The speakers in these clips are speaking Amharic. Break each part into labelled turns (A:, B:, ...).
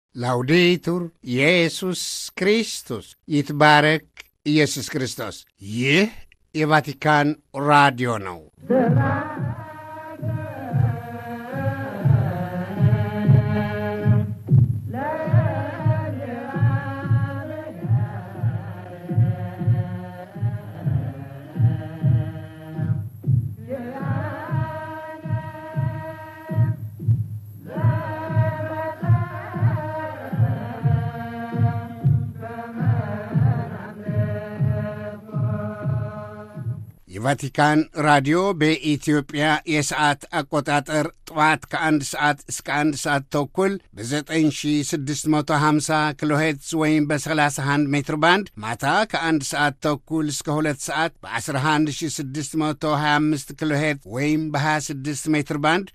A: ላውዴቱር ኢየሱስ ክርስቶስ ይትባረክ ኢየሱስ ክርስቶስ። ይህ የቫቲካን ራዲዮ ነው። የቫቲካን ራዲዮ በኢትዮጵያ የሰዓት አቆጣጠር ጠዋት ከአንድ ሰዓት እስከ አንድ ሰዓት ተኩል በ9650 ኪሎ ሄርትዝ ወይም በ31 ሜትር ባንድ ማታ ከአንድ ሰዓት ተኩል እስከ ሁለት ሰዓት በ11625 ኪሎ ሄርትዝ ወይም በ26 ሜትር ባንድ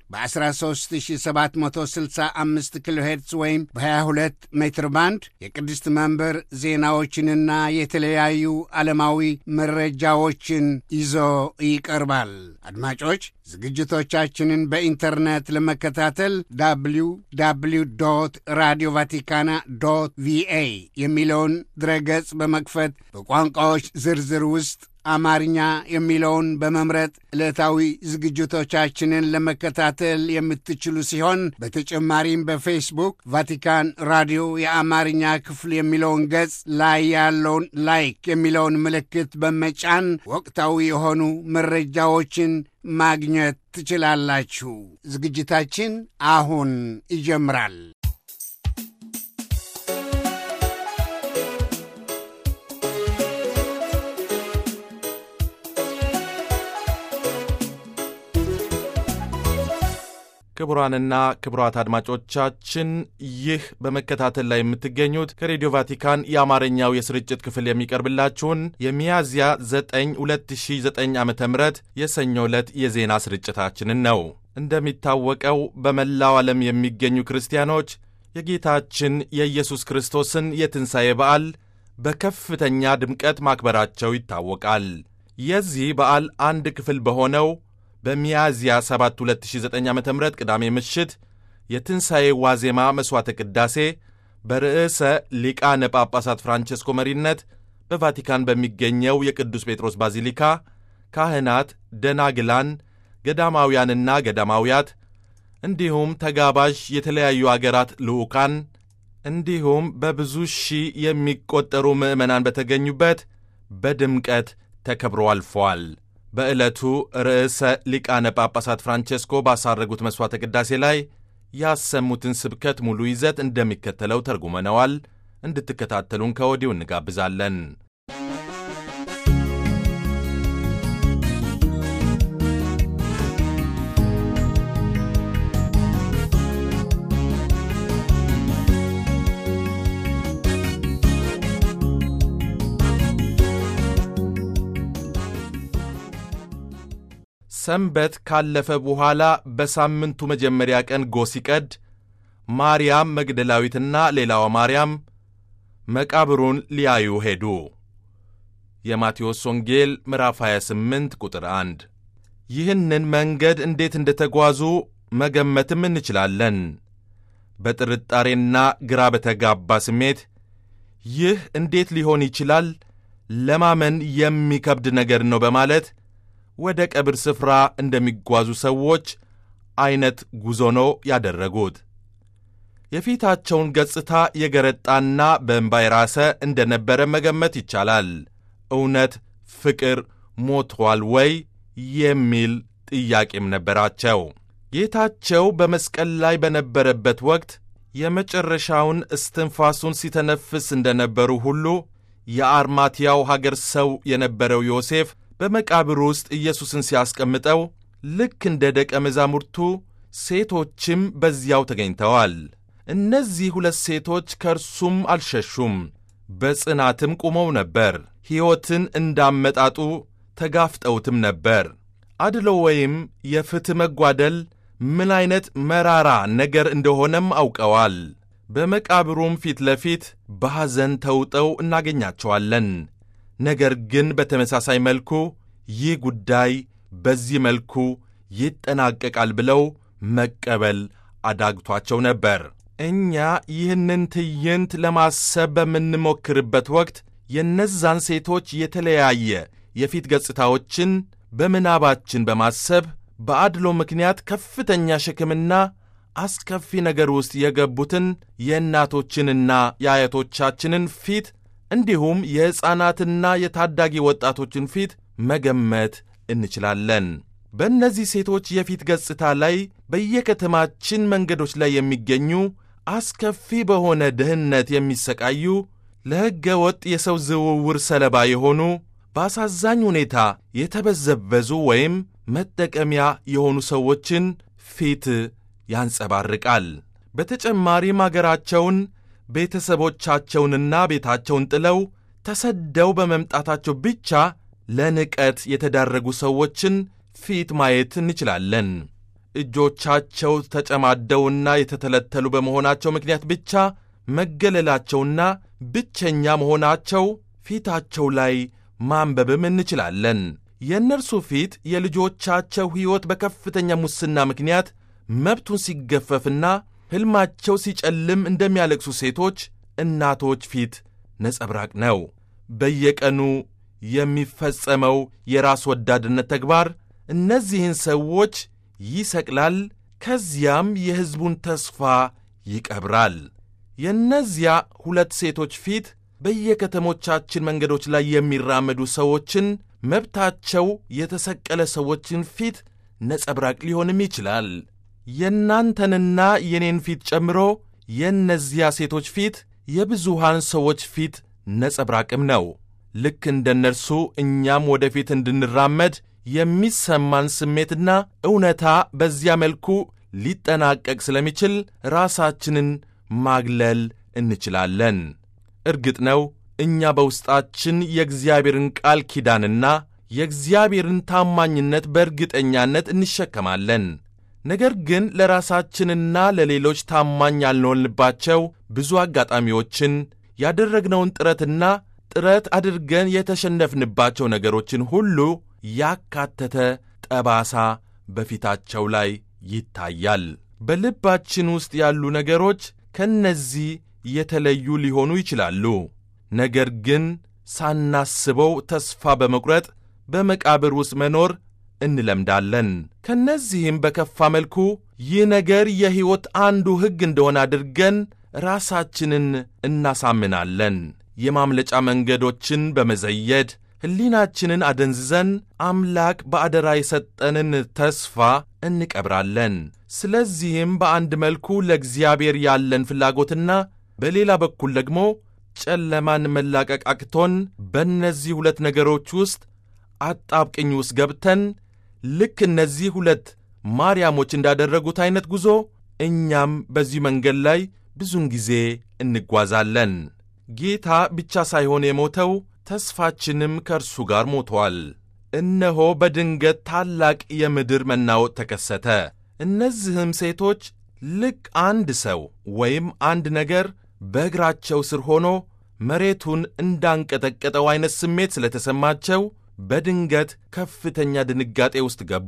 A: በ13765 ኪሎ ሄርትዝ ወይም በ22 ሜትር ባንድ የቅድስት መንበር ዜናዎችንና የተለያዩ ዓለማዊ መረጃዎችን ይዞ ይቀርባል። አድማጮች ዝግጅቶቻችንን በኢንተርኔት ለመከታተል ዳብሊው ዳብሊው ዶት ራዲዮ ቫቲካና ዶት ቪኤ የሚለውን ድረገጽ በመክፈት በቋንቋዎች ዝርዝር ውስጥ አማርኛ የሚለውን በመምረጥ ዕለታዊ ዝግጅቶቻችንን ለመከታተል የምትችሉ ሲሆን በተጨማሪም በፌስቡክ ቫቲካን ራዲዮ የአማርኛ ክፍል የሚለውን ገጽ ላይ ያለውን ላይክ የሚለውን ምልክት በመጫን ወቅታዊ የሆኑ መረጃዎችን ማግኘት ትችላላችሁ። ዝግጅታችን አሁን ይጀምራል።
B: ክቡራንና ክቡራት አድማጮቻችን ይህ በመከታተል ላይ የምትገኙት ከሬዲዮ ቫቲካን የአማርኛው የስርጭት ክፍል የሚቀርብላችሁን የሚያዝያ 9 2009 ዓ ም የሰኞ ዕለት የዜና ስርጭታችንን ነው። እንደሚታወቀው በመላው ዓለም የሚገኙ ክርስቲያኖች የጌታችን የኢየሱስ ክርስቶስን የትንሣኤ በዓል በከፍተኛ ድምቀት ማክበራቸው ይታወቃል። የዚህ በዓል አንድ ክፍል በሆነው በሚያዝያ 7 2009 ዓ ም ቅዳሜ ምሽት የትንሣኤ ዋዜማ መሥዋዕተ ቅዳሴ በርዕሰ ሊቃነ ጳጳሳት ፍራንቸስኮ መሪነት በቫቲካን በሚገኘው የቅዱስ ጴጥሮስ ባዚሊካ ካህናት፣ ደናግላን፣ ገዳማውያንና ገዳማውያት እንዲሁም ተጋባዥ የተለያዩ አገራት ልዑካን እንዲሁም በብዙ ሺህ የሚቆጠሩ ምዕመናን በተገኙበት በድምቀት ተከብሮ አልፈዋል። በዕለቱ ርዕሰ ሊቃነ ጳጳሳት ፍራንቼስኮ ባሳረጉት መሥዋዕተ ቅዳሴ ላይ ያሰሙትን ስብከት ሙሉ ይዘት እንደሚከተለው ተርጉመነዋል። እንድትከታተሉን ከወዲሁ እንጋብዛለን። ሰንበት ካለፈ በኋላ በሳምንቱ መጀመሪያ ቀን ጎህ ሲቀድ ማርያም መግደላዊትና ሌላዋ ማርያም መቃብሩን ሊያዩ ሄዱ። የማቴዎስ ወንጌል ምዕራፍ 28 ቁጥር 1። ይህንን መንገድ እንዴት እንደ ተጓዙ መገመትም እንችላለን። በጥርጣሬና ግራ በተጋባ ስሜት ይህ እንዴት ሊሆን ይችላል? ለማመን የሚከብድ ነገር ነው በማለት ወደ ቀብር ስፍራ እንደሚጓዙ ሰዎች ዐይነት ጉዞ ነው ያደረጉት። የፊታቸውን ገጽታ የገረጣና በእንባ የራሰ እንደ ነበረ መገመት ይቻላል። እውነት ፍቅር ሞቷል ወይ የሚል ጥያቄም ነበራቸው። ጌታቸው በመስቀል ላይ በነበረበት ወቅት የመጨረሻውን እስትንፋሱን ሲተነፍስ እንደነበሩ ሁሉ የአርማትያው ሀገር ሰው የነበረው ዮሴፍ በመቃብር ውስጥ ኢየሱስን ሲያስቀምጠው ልክ እንደ ደቀ መዛሙርቱ ሴቶችም በዚያው ተገኝተዋል። እነዚህ ሁለት ሴቶች ከእርሱም አልሸሹም፣ በጽናትም ቆመው ነበር። ሕይወትን እንዳመጣጡ ተጋፍጠውትም ነበር። አድሎ ወይም የፍትሕ መጓደል ምን ዐይነት መራራ ነገር እንደሆነም አውቀዋል። በመቃብሩም ፊት ለፊት በሐዘን ተውጠው እናገኛቸዋለን። ነገር ግን በተመሳሳይ መልኩ ይህ ጉዳይ በዚህ መልኩ ይጠናቀቃል ብለው መቀበል አዳግቷቸው ነበር። እኛ ይህንን ትዕይንት ለማሰብ በምንሞክርበት ወቅት የእነዛን ሴቶች የተለያየ የፊት ገጽታዎችን በምናባችን በማሰብ በአድሎ ምክንያት ከፍተኛ ሸክምና አስከፊ ነገር ውስጥ የገቡትን የእናቶችንና የአያቶቻችንን ፊት እንዲሁም የሕፃናትና የታዳጊ ወጣቶችን ፊት መገመት እንችላለን። በእነዚህ ሴቶች የፊት ገጽታ ላይ በየከተማችን መንገዶች ላይ የሚገኙ አስከፊ በሆነ ድህነት የሚሰቃዩ ለሕገ ወጥ የሰው ዝውውር ሰለባ የሆኑ በአሳዛኝ ሁኔታ የተበዘበዙ ወይም መጠቀሚያ የሆኑ ሰዎችን ፊት ያንጸባርቃል። በተጨማሪም አገራቸውን ቤተሰቦቻቸውንና ቤታቸውን ጥለው ተሰደው በመምጣታቸው ብቻ ለንቀት የተዳረጉ ሰዎችን ፊት ማየት እንችላለን። እጆቻቸው ተጨማደውና የተተለተሉ በመሆናቸው ምክንያት ብቻ መገለላቸውና ብቸኛ መሆናቸው ፊታቸው ላይ ማንበብም እንችላለን። የእነርሱ ፊት የልጆቻቸው ሕይወት በከፍተኛ ሙስና ምክንያት መብቱን ሲገፈፍና ሕልማቸው ሲጨልም እንደሚያለቅሱ ሴቶች እናቶች ፊት ነጸብራቅ ነው። በየቀኑ የሚፈጸመው የራስ ወዳድነት ተግባር እነዚህን ሰዎች ይሰቅላል፣ ከዚያም የሕዝቡን ተስፋ ይቀብራል። የእነዚያ ሁለት ሴቶች ፊት በየከተሞቻችን መንገዶች ላይ የሚራመዱ ሰዎችን መብታቸው የተሰቀለ ሰዎችን ፊት ነጸብራቅ ሊሆንም ይችላል። የእናንተንና የኔን ፊት ጨምሮ የእነዚያ ሴቶች ፊት የብዙሃን ሰዎች ፊት ነጸብራቅም ነው። ልክ እንደ እነርሱ እኛም ወደፊት እንድንራመድ የሚሰማን ስሜትና እውነታ በዚያ መልኩ ሊጠናቀቅ ስለሚችል ራሳችንን ማግለል እንችላለን። እርግጥ ነው እኛ በውስጣችን የእግዚአብሔርን ቃል ኪዳንና የእግዚአብሔርን ታማኝነት በእርግጠኛነት እንሸከማለን። ነገር ግን ለራሳችንና ለሌሎች ታማኝ ያልሆንባቸው ብዙ አጋጣሚዎችን ያደረግነውን ጥረትና ጥረት አድርገን የተሸነፍንባቸው ነገሮችን ሁሉ ያካተተ ጠባሳ በፊታቸው ላይ ይታያል። በልባችን ውስጥ ያሉ ነገሮች ከነዚህ የተለዩ ሊሆኑ ይችላሉ። ነገር ግን ሳናስበው ተስፋ በመቁረጥ በመቃብር ውስጥ መኖር እንለምዳለን። ከነዚህም በከፋ መልኩ ይህ ነገር የሕይወት አንዱ ሕግ እንደሆነ አድርገን ራሳችንን እናሳምናለን። የማምለጫ መንገዶችን በመዘየድ ሕሊናችንን አደንዝዘን አምላክ በአደራ የሰጠንን ተስፋ እንቀብራለን። ስለዚህም በአንድ መልኩ ለእግዚአብሔር ያለን ፍላጎትና በሌላ በኩል ደግሞ ጨለማን መላቀቅ አቅቶን በእነዚህ ሁለት ነገሮች ውስጥ አጣብቅኝ ውስጥ ገብተን ልክ እነዚህ ሁለት ማርያሞች እንዳደረጉት ዐይነት ጉዞ እኛም በዚህ መንገድ ላይ ብዙን ጊዜ እንጓዛለን። ጌታ ብቻ ሳይሆን የሞተው ተስፋችንም ከእርሱ ጋር ሞቷል። እነሆ በድንገት ታላቅ የምድር መናወጥ ተከሰተ። እነዚህም ሴቶች ልክ አንድ ሰው ወይም አንድ ነገር በእግራቸው ስር ሆኖ መሬቱን እንዳንቀጠቀጠው ዐይነት ስሜት ስለተሰማቸው በድንገት ከፍተኛ ድንጋጤ ውስጥ ገቡ።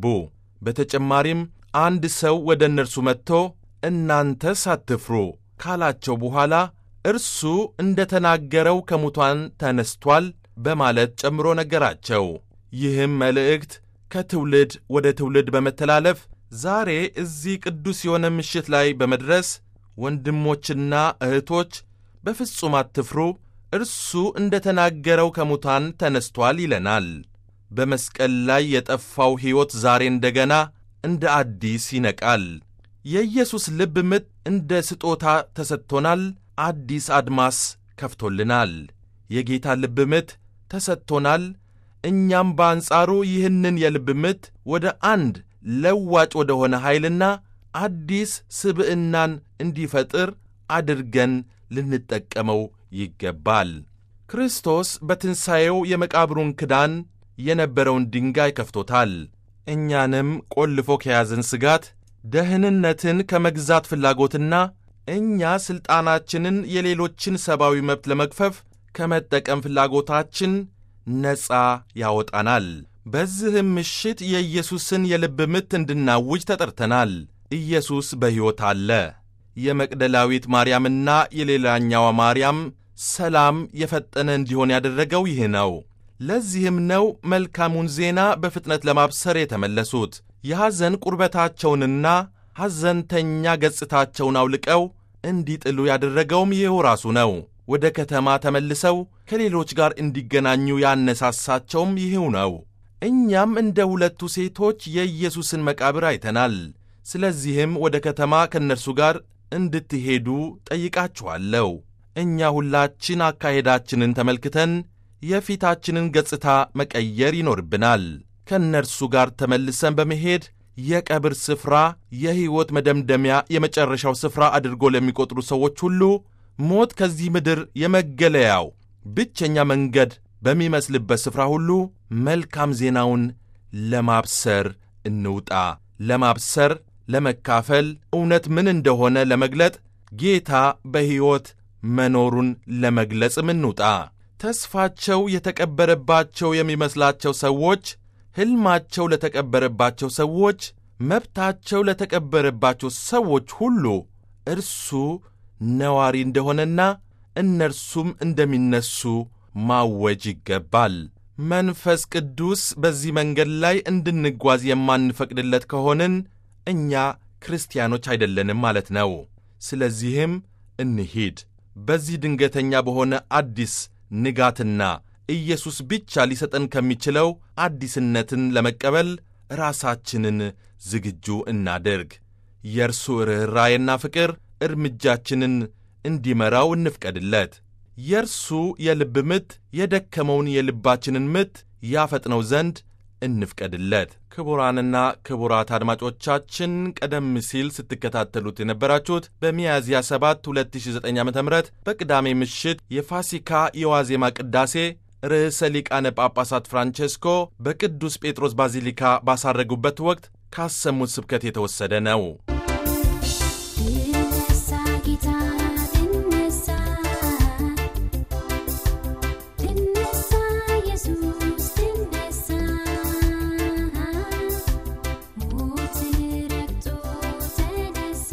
B: በተጨማሪም አንድ ሰው ወደ እነርሱ መጥቶ እናንተ ሳትፍሩ ካላቸው በኋላ እርሱ እንደ ተናገረው ከሙታን ተነስቷል በማለት ጨምሮ ነገራቸው። ይህም መልእክት ከትውልድ ወደ ትውልድ በመተላለፍ ዛሬ እዚህ ቅዱስ የሆነ ምሽት ላይ በመድረስ ወንድሞችና እህቶች በፍጹም አትፍሩ፣ እርሱ እንደ ተናገረው ከሙታን ተነስቷል ይለናል። በመስቀል ላይ የጠፋው ሕይወት ዛሬ እንደገና እንደ አዲስ ይነቃል። የኢየሱስ ልብ ምት እንደ ስጦታ ተሰጥቶናል። አዲስ አድማስ ከፍቶልናል። የጌታ ልብ ምት ተሰጥቶናል። እኛም በአንጻሩ ይህንን የልብ ምት ወደ አንድ ለዋጭ ወደ ሆነ ኃይልና አዲስ ስብዕናን እንዲፈጥር አድርገን ልንጠቀመው ይገባል። ክርስቶስ በትንሣኤው የመቃብሩን ክዳን የነበረውን ድንጋይ ከፍቶታል። እኛንም ቆልፎ ከያዘን ስጋት፣ ደህንነትን ከመግዛት ፍላጎትና እኛ ሥልጣናችንን የሌሎችን ሰብአዊ መብት ለመግፈፍ ከመጠቀም ፍላጎታችን ነፃ ያወጣናል። በዚህም ምሽት የኢየሱስን የልብ ምት እንድናውጅ ተጠርተናል። ኢየሱስ በሕይወት አለ። የመቅደላዊት ማርያምና የሌላኛዋ ማርያም ሰላም የፈጠነ እንዲሆን ያደረገው ይህ ነው። ለዚህም ነው መልካሙን ዜና በፍጥነት ለማብሰር የተመለሱት። የሐዘን ቁርበታቸውንና ሐዘንተኛ ገጽታቸውን አውልቀው እንዲጥሉ ያደረገውም ይኸው ራሱ ነው። ወደ ከተማ ተመልሰው ከሌሎች ጋር እንዲገናኙ ያነሳሳቸውም ይህው ነው። እኛም እንደ ሁለቱ ሴቶች የኢየሱስን መቃብር አይተናል። ስለዚህም ወደ ከተማ ከእነርሱ ጋር እንድትሄዱ ጠይቃችኋለሁ። እኛ ሁላችን አካሄዳችንን ተመልክተን የፊታችንን ገጽታ መቀየር ይኖርብናል። ከእነርሱ ጋር ተመልሰን በመሄድ የቀብር ስፍራ የሕይወት መደምደሚያ የመጨረሻው ስፍራ አድርጎ ለሚቆጥሩ ሰዎች ሁሉ ሞት ከዚህ ምድር የመገለያው ብቸኛ መንገድ በሚመስልበት ስፍራ ሁሉ መልካም ዜናውን ለማብሰር እንውጣ። ለማብሰር፣ ለመካፈል፣ እውነት ምን እንደሆነ ለመግለጥ፣ ጌታ በሕይወት መኖሩን ለመግለጽም እንውጣ። ተስፋቸው የተቀበረባቸው የሚመስላቸው ሰዎች፣ ሕልማቸው ለተቀበረባቸው ሰዎች፣ መብታቸው ለተቀበረባቸው ሰዎች ሁሉ እርሱ ነዋሪ እንደሆነና እነርሱም እንደሚነሱ ማወጅ ይገባል። መንፈስ ቅዱስ በዚህ መንገድ ላይ እንድንጓዝ የማንፈቅድለት ከሆንን እኛ ክርስቲያኖች አይደለንም ማለት ነው። ስለዚህም እንሂድ። በዚህ ድንገተኛ በሆነ አዲስ ንጋትና ኢየሱስ ብቻ ሊሰጠን ከሚችለው አዲስነትን ለመቀበል ራሳችንን ዝግጁ እናድርግ። የእርሱ ርኅራዬና ፍቅር እርምጃችንን እንዲመራው እንፍቀድለት። የእርሱ የልብ ምት የደከመውን የልባችንን ምት ያፈጥነው ዘንድ እንፍቀድለት። ክቡራንና ክቡራት አድማጮቻችን ቀደም ሲል ስትከታተሉት የነበራችሁት በሚያዝያ 7 2009 ዓ ም በቅዳሜ ምሽት የፋሲካ የዋዜማ ቅዳሴ ርዕሰ ሊቃነ ጳጳሳት ፍራንቼስኮ በቅዱስ ጴጥሮስ ባዚሊካ ባሳረጉበት ወቅት ካሰሙት ስብከት የተወሰደ ነው።
C: ትነሳ ጌታ ትነሳ ትነሳ ኢየሱስ ትነሳ ሞትን ረግጦ ተነሳ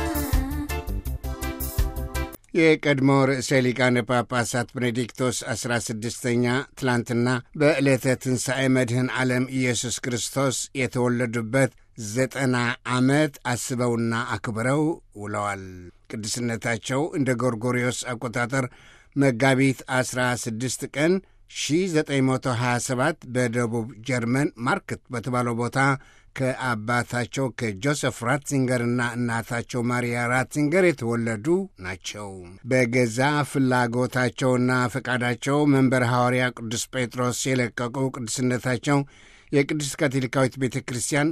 A: የቀድሞ ርዕሰ ሊቃነ ጳጳሳት ቤኔዲክቶስ ዐሥራ ስድስተኛ ትላንትና በዕለተ ትንሣኤ መድህን ዓለም ኢየሱስ ክርስቶስ የተወለዱበት ዘጠና ዓመት አስበውና አክብረው ውለዋል። ቅድስነታቸው እንደ ጎርጎሪዮስ አቆጣጠር መጋቢት 16 ቀን 1927 በደቡብ ጀርመን ማርክት በተባለው ቦታ ከአባታቸው ከጆሴፍ ራትዚንገርና እናታቸው ማሪያ ራትዚንገር የተወለዱ ናቸው። በገዛ ፍላጎታቸውና ፈቃዳቸው መንበረ ሐዋርያ ቅዱስ ጴጥሮስ የለቀቁ ቅዱስነታቸው የቅድስት ካቶሊካዊት ቤተ ክርስቲያን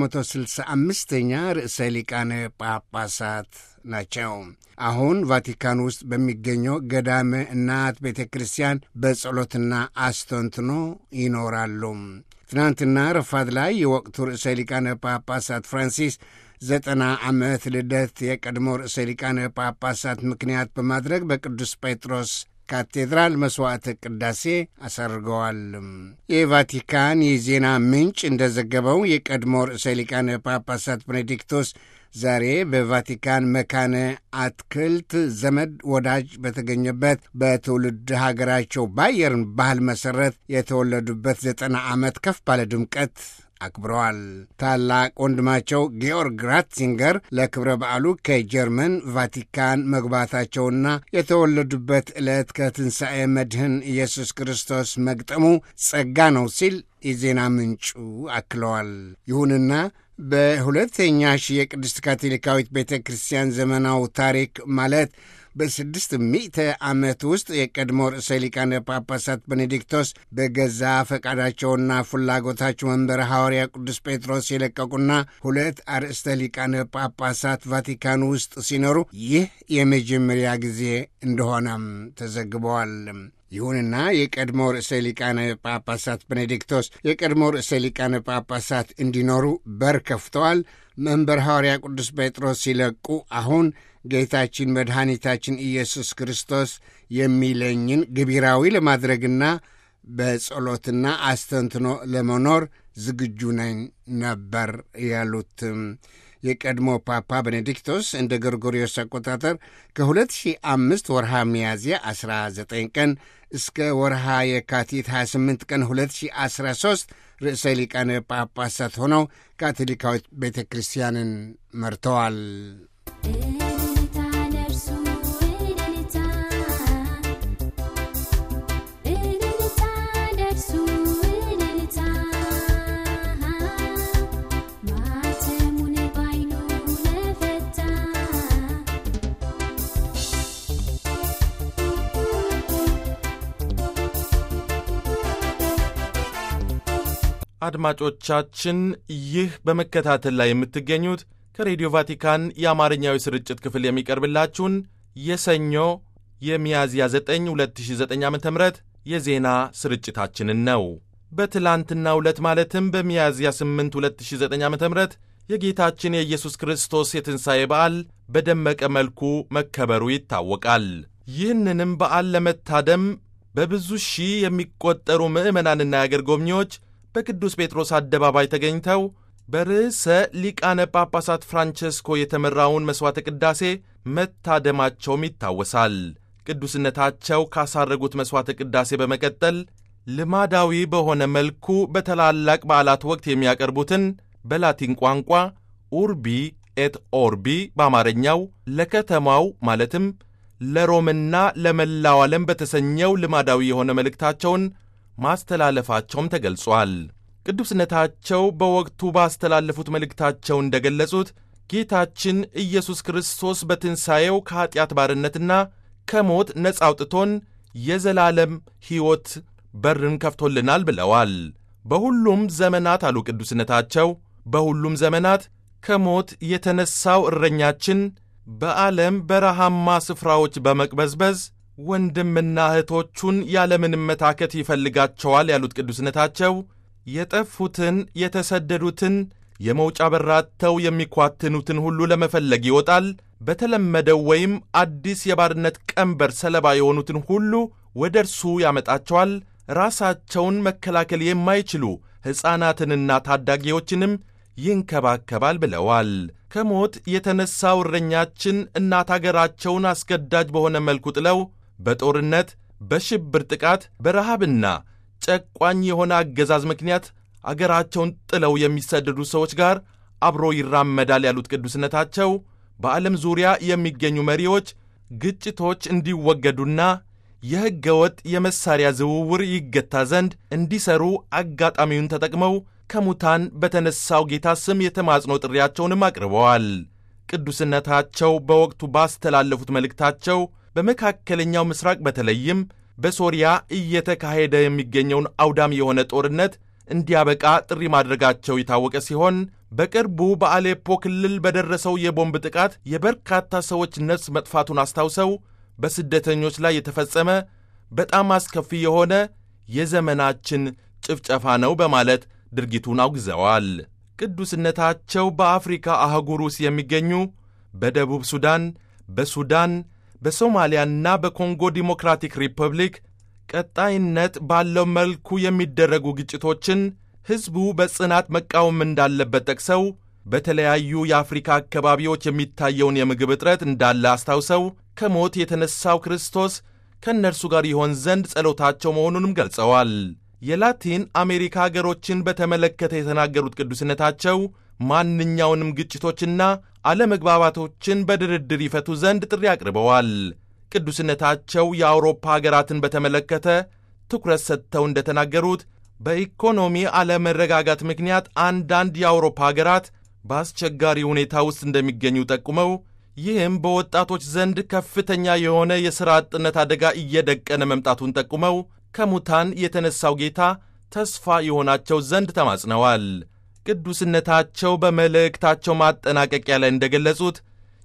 A: 265ኛ ርዕሰ ሊቃነ ጳጳሳት ናቸው። አሁን ቫቲካን ውስጥ በሚገኘው ገዳመ እናት ቤተ ክርስቲያን በጸሎትና አስተንትኖ ይኖራሉ። ትናንትና ረፋት ላይ የወቅቱ ርዕሰ ሊቃነ ጳጳሳት ፍራንሲስ ዘጠና ዓመት ልደት የቀድሞ ርዕሰ ሊቃነ ጳጳሳት ምክንያት በማድረግ በቅዱስ ጴጥሮስ ካቴድራል መሥዋዕተ ቅዳሴ አሰርገዋል። የቫቲካን የዜና ምንጭ እንደዘገበው የቀድሞ ርዕሰ ሊቃነ ጳጳሳት ቤኔዲክቶስ ዛሬ በቫቲካን መካነ አትክልት ዘመድ ወዳጅ በተገኘበት በትውልድ ሀገራቸው ባየርን ባህል መሠረት የተወለዱበት ዘጠና ዓመት ከፍ ባለ ድምቀት አክብረዋል። ታላቅ ወንድማቸው ጊዮርግ ራትዚንገር ለክብረ በዓሉ ከጀርመን ቫቲካን መግባታቸውና የተወለዱበት ዕለት ከትንሣኤ መድህን ኢየሱስ ክርስቶስ መግጠሙ ጸጋ ነው ሲል የዜና ምንጩ አክለዋል። ይሁንና በሁለተኛ ሺህ የቅድስት ካቶሊካዊት ቤተ ክርስቲያን ዘመናዊ ታሪክ ማለት በስድስት ሚእተ ዓመት ውስጥ የቀድሞ ርዕሰ ሊቃነ ጳጳሳት ቤኔዲክቶስ በገዛ ፈቃዳቸውና ፍላጎታቸው መንበረ ሐዋርያ ቅዱስ ጴጥሮስ የለቀቁና ሁለት አርእስተ ሊቃነ ጳጳሳት ቫቲካን ውስጥ ሲኖሩ ይህ የመጀመሪያ ጊዜ እንደሆነም ተዘግበዋል። ይሁንና የቀድሞ ርዕሰ ሊቃነ ጳጳሳት ቤኔዲክቶስ የቀድሞ ርዕሰ ሊቃነ ጳጳሳት እንዲኖሩ በር ከፍተዋል። መንበር ሐዋርያ ቅዱስ ጴጥሮስ ሲለቁ አሁን ጌታችን መድኃኒታችን ኢየሱስ ክርስቶስ የሚለኝን ግቢራዊ ለማድረግና በጸሎትና አስተንትኖ ለመኖር ዝግጁ ነኝ ነበር ያሉት። የቀድሞ ፓፓ ቤኔዲክቶስ እንደ ጎርጎሪዮስ አቆጣጠር ከ2005 ወርሃ ሚያዝያ 19 ቀን እስከ ወርሃ የካቲት 28 ቀን 2013 ርዕሰ ሊቃነ ጳጳሳት ሆነው ካቶሊካዊት ቤተ ክርስቲያንን መርተዋል።
C: እልልታ ለእርሱ እልልታ እልልታ ለእርሱ እልልታ ማተሙን ባይኑ ለፈታ
B: አድማጮቻችን ይህ በመከታተል ላይ የምትገኙት ከሬዲዮ ቫቲካን የአማርኛዊ ስርጭት ክፍል የሚቀርብላችሁን የሰኞ የሚያዝያ 9 2009 ዓ ም የዜና ስርጭታችንን ነው። በትላንትናው ዕለት ማለትም በሚያዝያ 8 2009 ዓ ም የጌታችን የኢየሱስ ክርስቶስ የትንሣኤ በዓል በደመቀ መልኩ መከበሩ ይታወቃል። ይህንንም በዓል ለመታደም በብዙ ሺህ የሚቆጠሩ ምዕመናንና የአገር ጎብኚዎች በቅዱስ ጴጥሮስ አደባባይ ተገኝተው በርዕሰ ሊቃነ ጳጳሳት ፍራንቸስኮ የተመራውን መሥዋዕተ ቅዳሴ መታደማቸውም ይታወሳል። ቅዱስነታቸው ካሳረጉት መሥዋዕተ ቅዳሴ በመቀጠል ልማዳዊ በሆነ መልኩ በታላላቅ በዓላት ወቅት የሚያቀርቡትን በላቲን ቋንቋ ኡርቢ ኤት ኦርቢ በአማርኛው ለከተማው ማለትም ለሮምና ለመላው ዓለም በተሰኘው ልማዳዊ የሆነ መልእክታቸውን ማስተላለፋቸውም ተገልጿል። ቅዱስነታቸው በወቅቱ ባስተላለፉት መልእክታቸው እንደገለጹት ጌታችን ኢየሱስ ክርስቶስ በትንሣኤው ከኀጢአት ባርነትና ከሞት ነፃ አውጥቶን የዘላለም ሕይወት በርን ከፍቶልናል ብለዋል። በሁሉም ዘመናት አሉ ቅዱስነታቸው፣ በሁሉም ዘመናት ከሞት የተነሣው እረኛችን በዓለም በረሃማ ስፍራዎች በመቅበዝበዝ ወንድምና እህቶቹን ያለምንም መታከት ይፈልጋቸዋል ያሉት ቅዱስነታቸው የጠፉትን የተሰደዱትን የመውጫ በራተው የሚኳትኑትን ሁሉ ለመፈለግ ይወጣል። በተለመደው ወይም አዲስ የባርነት ቀንበር ሰለባ የሆኑትን ሁሉ ወደ እርሱ ያመጣቸዋል። ራሳቸውን መከላከል የማይችሉ ሕፃናትንና ታዳጊዎችንም ይንከባከባል ብለዋል። ከሞት የተነሣው እረኛችን እናት አገራቸውን አስገዳጅ በሆነ መልኩ ጥለው በጦርነት በሽብር ጥቃት በረሃብና ጨቋኝ የሆነ አገዛዝ ምክንያት አገራቸውን ጥለው የሚሰደዱ ሰዎች ጋር አብሮ ይራመዳል ያሉት ቅዱስነታቸው በዓለም ዙሪያ የሚገኙ መሪዎች ግጭቶች እንዲወገዱና የሕገ ወጥ የመሳሪያ ዝውውር ይገታ ዘንድ እንዲሰሩ አጋጣሚውን ተጠቅመው ከሙታን በተነሳው ጌታ ስም የተማጽኖ ጥሪያቸውንም አቅርበዋል። ቅዱስነታቸው በወቅቱ ባስተላለፉት መልእክታቸው በመካከለኛው ምስራቅ በተለይም በሶሪያ እየተካሄደ የሚገኘውን አውዳሚ የሆነ ጦርነት እንዲያበቃ ጥሪ ማድረጋቸው የታወቀ ሲሆን በቅርቡ በአሌፖ ክልል በደረሰው የቦምብ ጥቃት የበርካታ ሰዎች ነፍስ መጥፋቱን አስታውሰው በስደተኞች ላይ የተፈጸመ በጣም አስከፊ የሆነ የዘመናችን ጭፍጨፋ ነው በማለት ድርጊቱን አውግዘዋል። ቅዱስነታቸው በአፍሪካ አህጉር ውስጥ የሚገኙ በደቡብ ሱዳን፣ በሱዳን፣ በሶማሊያና በኮንጎ ዲሞክራቲክ ሪፐብሊክ ቀጣይነት ባለው መልኩ የሚደረጉ ግጭቶችን ሕዝቡ በጽናት መቃወም እንዳለበት ጠቅሰው በተለያዩ የአፍሪካ አካባቢዎች የሚታየውን የምግብ እጥረት እንዳለ አስታውሰው ከሞት የተነሳው ክርስቶስ ከእነርሱ ጋር ይሆን ዘንድ ጸሎታቸው መሆኑንም ገልጸዋል። የላቲን አሜሪካ አገሮችን በተመለከተ የተናገሩት ቅዱስነታቸው ማንኛውንም ግጭቶችና አለመግባባቶችን በድርድር ይፈቱ ዘንድ ጥሪ አቅርበዋል። ቅዱስነታቸው የአውሮፓ አገራትን በተመለከተ ትኩረት ሰጥተው እንደተናገሩት በኢኮኖሚ አለመረጋጋት ምክንያት አንዳንድ የአውሮፓ አገራት በአስቸጋሪ ሁኔታ ውስጥ እንደሚገኙ ጠቁመው ይህም በወጣቶች ዘንድ ከፍተኛ የሆነ የሥራ አጥነት አደጋ እየደቀነ መምጣቱን ጠቁመው ከሙታን የተነሳው ጌታ ተስፋ የሆናቸው ዘንድ ተማጽነዋል። ቅዱስነታቸው በመልእክታቸው ማጠናቀቂያ ላይ እንደገለጹት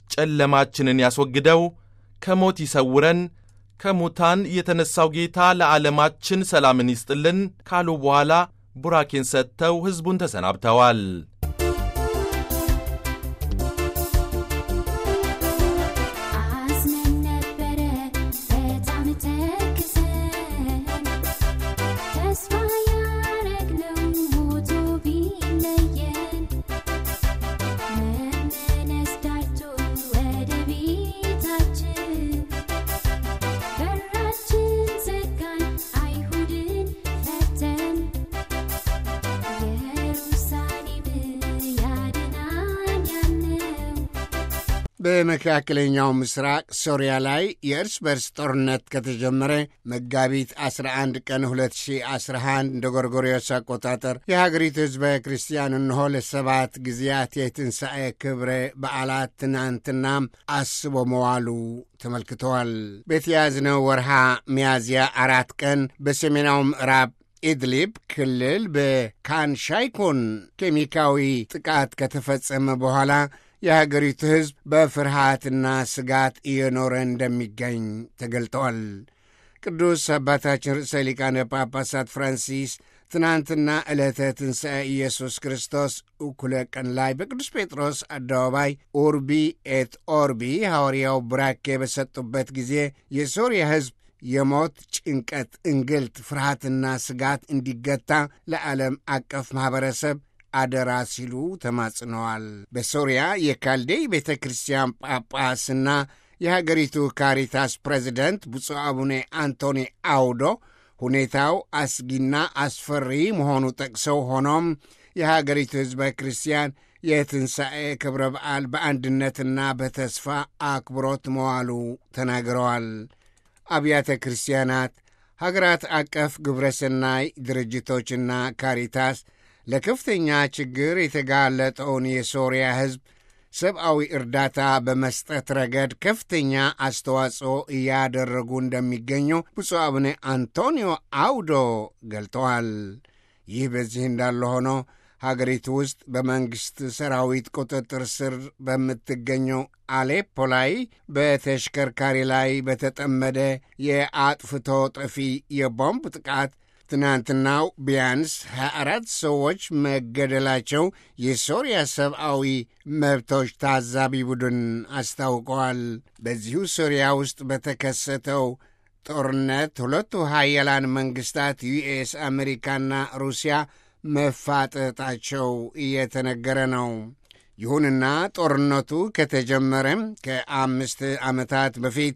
B: ጨለማችንን ያስወግደው፣ ከሞት ይሰውረን፣ ከሙታን የተነሳው ጌታ ለዓለማችን ሰላምን ይስጥልን ካሉ በኋላ ቡራኬን ሰጥተው ሕዝቡን ተሰናብተዋል።
C: አዝነን ነበረ በጣም ተክዘን ተስፋ ያረግነው ሞቶ ቢለየን
A: በመካከለኛው ምስራቅ ሶሪያ ላይ የእርስ በርስ ጦርነት ከተጀመረ መጋቢት 11 ቀን 2011 እንደ ጎርጎሪዮስ አቆጣጠር የሀገሪቱ ሕዝበ ክርስቲያን እንሆ ለሰባት ጊዜያት የትንሣኤ ክብረ በዓላት ትናንትናም አስቦ መዋሉ ተመልክተዋል። በተያዝነው ወርሃ ሚያዝያ አራት ቀን በሰሜናዊ ምዕራብ ኢድሊብ ክልል በካንሻይኮን ኬሚካዊ ጥቃት ከተፈጸመ በኋላ የሀገሪቱ ሕዝብ በፍርሃትና ስጋት እየኖረ እንደሚገኝ ተገልጠዋል። ቅዱስ አባታችን ርዕሰ ሊቃነ ጳጳሳት ፍራንሲስ ትናንትና ዕለተ ትንሣኤ ኢየሱስ ክርስቶስ እኩለ ቀን ላይ በቅዱስ ጴጥሮስ አደባባይ ኡርቢ ኤት ኦርቢ ሐዋርያው ቡራኬ በሰጡበት ጊዜ የሶርያ ሕዝብ የሞት ጭንቀት፣ እንግልት፣ ፍርሃትና ስጋት እንዲገታ ለዓለም አቀፍ ማኅበረሰብ አደራ ሲሉ ተማጽነዋል። በሶርያ የካልዴይ ቤተ ክርስቲያን ጳጳስና የሀገሪቱ ካሪታስ ፕሬዚደንት ብፁዕ አቡነ አንቶኒ አውዶ ሁኔታው አስጊና አስፈሪ መሆኑ ጠቅሰው ሆኖም የሀገሪቱ ሕዝበ ክርስቲያን የትንሣኤ ክብረ በዓል በአንድነትና በተስፋ አክብሮት መዋሉ ተናግረዋል። አብያተ ክርስቲያናት፣ ሀገራት አቀፍ ግብረ ሰናይ ድርጅቶችና ካሪታስ ለከፍተኛ ችግር የተጋለጠውን የሶርያ ሕዝብ ሰብአዊ እርዳታ በመስጠት ረገድ ከፍተኛ አስተዋጽኦ እያደረጉ እንደሚገኙ ብፁዕ አቡነ አንቶኒዮ አውዶ ገልጠዋል። ይህ በዚህ እንዳለ ሆኖ ሀገሪቱ ውስጥ በመንግሥት ሰራዊት ቁጥጥር ስር በምትገኘው አሌፖ ላይ በተሽከርካሪ ላይ በተጠመደ የአጥፍቶ ጠፊ የቦምብ ጥቃት ትናንትናው ቢያንስ 24 ሰዎች መገደላቸው የሶርያ ሰብአዊ መብቶች ታዛቢ ቡድን አስታውቀዋል። በዚሁ ሶርያ ውስጥ በተከሰተው ጦርነት ሁለቱ ሀያላን መንግሥታት ዩኤስ፣ አሜሪካና ሩሲያ መፋጠጣቸው እየተነገረ ነው። ይሁንና ጦርነቱ ከተጀመረም ከአምስት ዓመታት በፊት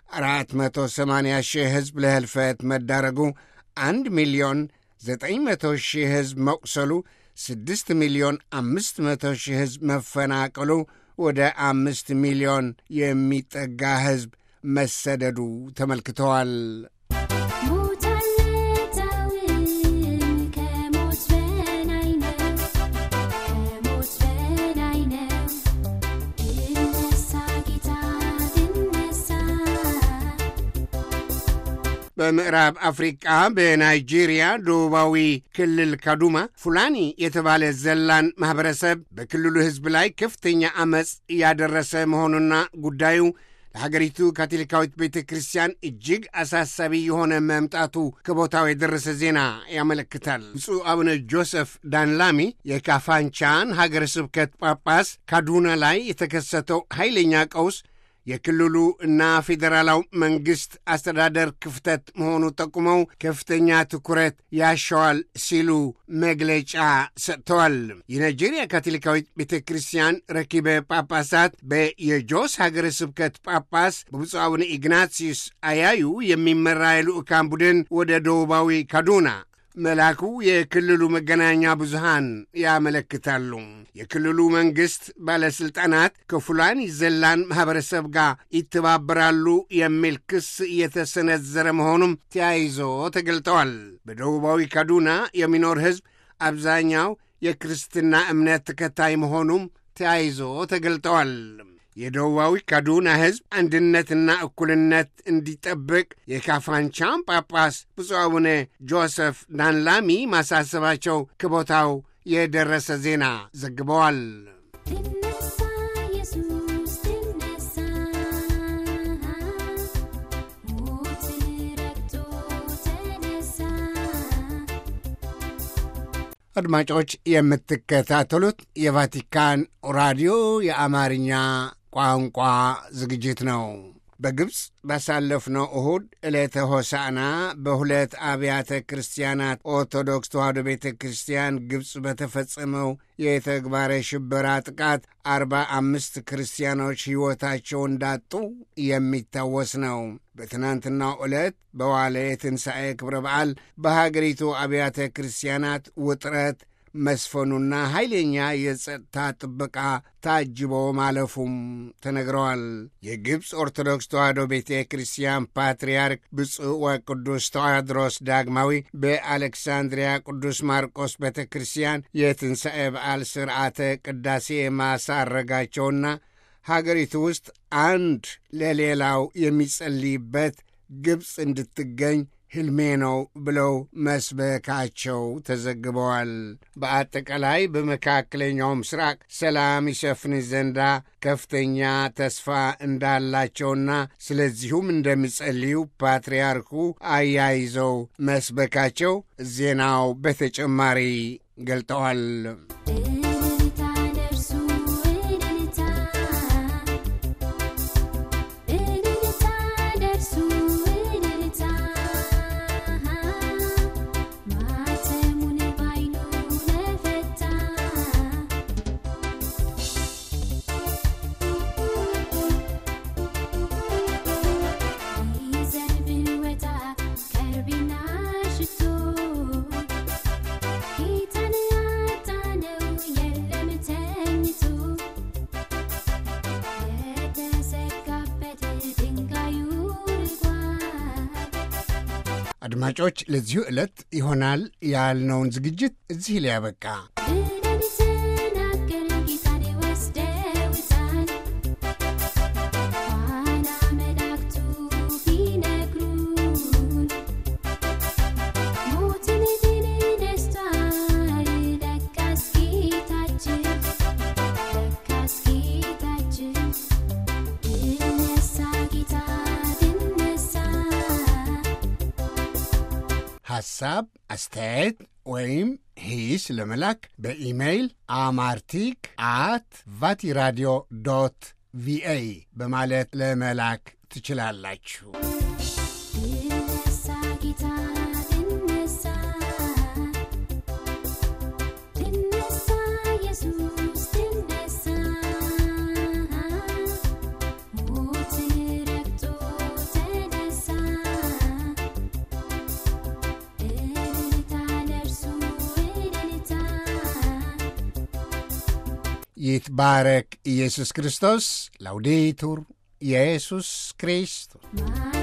A: 480 ሺህ ሕዝብ ለህልፈት መዳረጉ አንድ ሚሊዮን ዘጠኝ መቶ ሺህ ሕዝብ መቁሰሉ ስድስት ሚሊዮን አምስት መቶ ሺህ ሕዝብ መፈናቀሉ ወደ አምስት ሚሊዮን የሚጠጋ ሕዝብ መሰደዱ ተመልክተዋል።
C: ሞታለታውን ከሞት በላይ ነው፣ ከሞት በላይ ነው። ድነሳ ጌታ ድነሳ
A: በምዕራብ አፍሪቃ በናይጄሪያ ደቡባዊ ክልል ካዱማ ፉላኒ የተባለ ዘላን ማኅበረሰብ በክልሉ ሕዝብ ላይ ከፍተኛ ዐመፅ እያደረሰ መሆኑና ጉዳዩ ለሀገሪቱ ካቶሊካዊት ቤተ ክርስቲያን እጅግ አሳሳቢ የሆነ መምጣቱ ከቦታው የደረሰ ዜና ያመለክታል። ብፁዕ አቡነ ጆሴፍ ዳንላሚ የካፋንቻን ሀገረ ስብከት ጳጳስ ካዱና ላይ የተከሰተው ኃይለኛ ቀውስ የክልሉ እና ፌዴራላዊ መንግሥት አስተዳደር ክፍተት መሆኑ ጠቁመው ከፍተኛ ትኩረት ያሻዋል ሲሉ መግለጫ ሰጥተዋል። የናይጄሪያ ካቶሊካዊት ቤተ ክርስቲያን ረኪበ ጳጳሳት በየጆስ ሀገረ ስብከት ጳጳስ በብፁዕ አቡነ ኢግናቲዩስ አያዩ የሚመራ የልዑካን ቡድን ወደ ደቡባዊ ካዱና መላኩ የክልሉ መገናኛ ብዙሃን ያመለክታሉ። የክልሉ መንግሥት ባለሥልጣናት ከፉላኒ ዘላን ማኅበረሰብ ጋር ይተባበራሉ የሚል ክስ እየተሰነዘረ መሆኑም ተያይዞ ተገልጠዋል። በደቡባዊ ካዱና የሚኖር ሕዝብ አብዛኛው የክርስትና እምነት ተከታይ መሆኑም ተያይዞ ተገልጠዋል። የደቡባዊ ካዱና ሕዝብ አንድነትና እኩልነት እንዲጠብቅ የካፋንቻን ጳጳስ ብፁዕ አቡነ ጆሴፍ ዳንላሚ ማሳሰባቸው ከቦታው የደረሰ ዜና ዘግበዋል።
C: ድነሳ ኢየሱስ ድነሳ ሞትን ረግጦ ተነሳ
A: አድማጮች የምትከታተሉት የቫቲካን ራዲዮ የአማርኛ ቋንቋ ዝግጅት ነው። በግብፅ ባሳለፍነው እሁድ ዕለተ ሆሳዕና በሁለት አብያተ ክርስቲያናት ኦርቶዶክስ ተዋሕዶ ቤተ ክርስቲያን ግብፅ በተፈጸመው የተግባረ ሽበራ ጥቃት አርባ አምስት ክርስቲያኖች ሕይወታቸው እንዳጡ የሚታወስ ነው። በትናንትናው ዕለት በዋለ የትንሣኤ ክብረ በዓል በሀገሪቱ አብያተ ክርስቲያናት ውጥረት፣ መስፈኑና ኃይለኛ የጸጥታ ጥበቃ ታጅቦ ማለፉም ተነግረዋል። የግብፅ ኦርቶዶክስ ተዋሕዶ ቤተ ክርስቲያን ፓትርያርክ ብፁዕ ወቅዱስ ተዋድሮስ ዳግማዊ በአሌክሳንድሪያ ቅዱስ ማርቆስ ቤተ ክርስቲያን የትንሣኤ በዓል ሥርዓተ ቅዳሴ ማሳረጋቸውና ሀገሪቱ ውስጥ አንድ ለሌላው የሚጸልይበት ግብፅ እንድትገኝ ሕልሜ ነው ብለው መስበካቸው ተዘግበዋል። በአጠቃላይ በመካከለኛው ምስራቅ ሰላም ይሰፍን ዘንዳ ከፍተኛ ተስፋ እንዳላቸውና ስለዚሁም እንደሚጸልዩ ፓትርያርኩ አያይዘው መስበካቸው ዜናው በተጨማሪ ገልጠዋል።
C: እልልታ ደርሱ እልልታ እልልታ ደርሱ እልልታ ማተሙን ባይኑ ለፈታ ይዘንብ ወጣ ከርቤና ሽቶ ጌታን አጣነው የለም ተኝቶ የተዘጋበት ድንጋዩ ርጓል።
A: አድማጮች፣ ለዚሁ ዕለት ይሆናል ያልነውን ዝግጅት እዚህ ላይ ያበቃ።
C: ብለን ተናገር ጌታን ወስደውታል። ኋላ መላእክቱ ቢነግሩን ሞትን ድል ነስቷል። ለካስ ጌታችን ለካስ ጌታችን ድል ነሳ ጌታ ድል ነሳ።
A: ሐሳብ፣ አስተያየት ወይም ሂስ ለመላክ በኢሜይል አማርቲክ አት ቫቲራዲዮ ዶት ቪኦኤ በማለት ለመላክ ትችላላችሁ።
C: ድል ነሳ ጌታ ድል ነሳ ድል ነሳ ኢየሱስ ድል ነሳ ሞትን ረግጦ ተነሳ እልልታ ለእርሱ እልልታ
A: ይትባረክ ኢየሱስ ክርስቶስ። ላውዴቱር ኢየሱስ ክርስቶስ
C: ማር